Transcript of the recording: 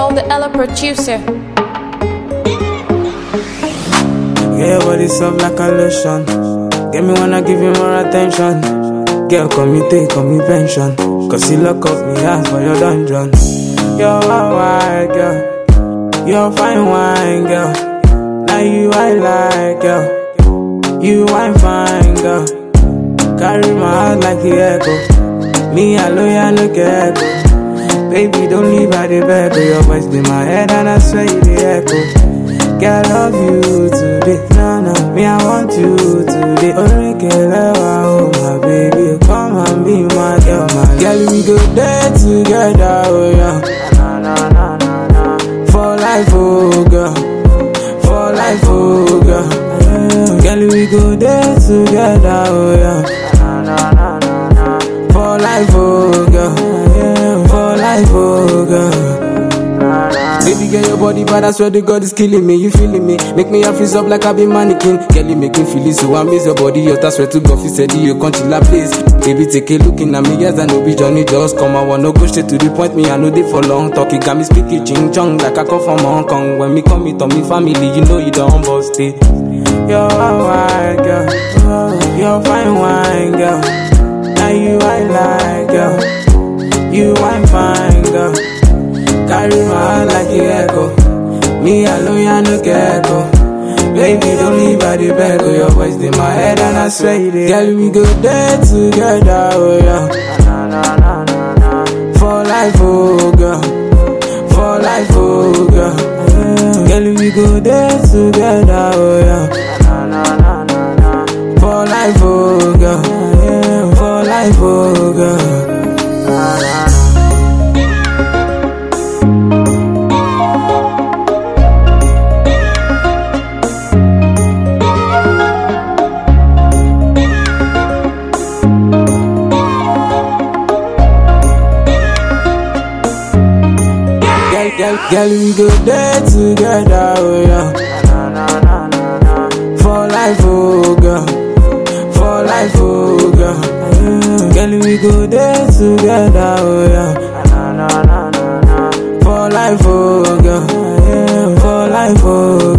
Joel, the Ella producer. Yeah, body soft like a lotion. Get me wanna give you more attention. Girl, come me take, come me pension. Cause you lock up me ass for your dungeon. You're a white girl. You're a fine wine girl. Now you I like girl. You wine fine girl. Carry my heart like the echo. Me alone, I no get echo. Baby, don't leave at the bed. Your voice in my head and I swear you the echo. Girl, I love you today. No, no, me, I want you today. Orikelewa, oh my baby, come and be my girl, my girl. We go there together, oh yeah. Na, na, na, na, na. For life, oh girl. For life, oh girl. Yeah. Girl, we go there together, oh yeah. Na, na, na, na, na. For life, oh girl. Yeah. For life, oh girl. Baby girl, your body bad, I swear to God is killing me. You feeling me? Make me a freeze up like I be mannequin. Girl, you make me feel it, so I miss your body. Your I swear to God, you said you can't chill a place. Baby, take a look in at me, yes, I know be Johnny just come. I wanna go straight to the point, me, I know they for long talk. It got me speaking ching chong like I come from Hong Kong. When me come, me to me family, you know you don't bust it. You're a white girl, you're a fine wine girl. Now you I like girl, you wine fine girl. Carry my heart like a echo. Me alone, I no get echo. Baby, don't leave by the bed, oh, your voice in my head, and I swear it is. Girl, we go there together, oh yeah. Na, na, na, na, na. For life, oh girl. For life, oh girl. Yeah. Girl, we go there together, oh yeah. Na, na, na, na, na. For life, oh girl. Yeah. For life, oh girl. Na, na, na. Girl, girl, girl, we go there together, oh yeah. Na, na, na, na, na. For life, oh girl. For life, oh girl. Yeah. Girl, we go there together, oh yeah. Na, na, na, na, na. For life, oh girl. Yeah. For life, oh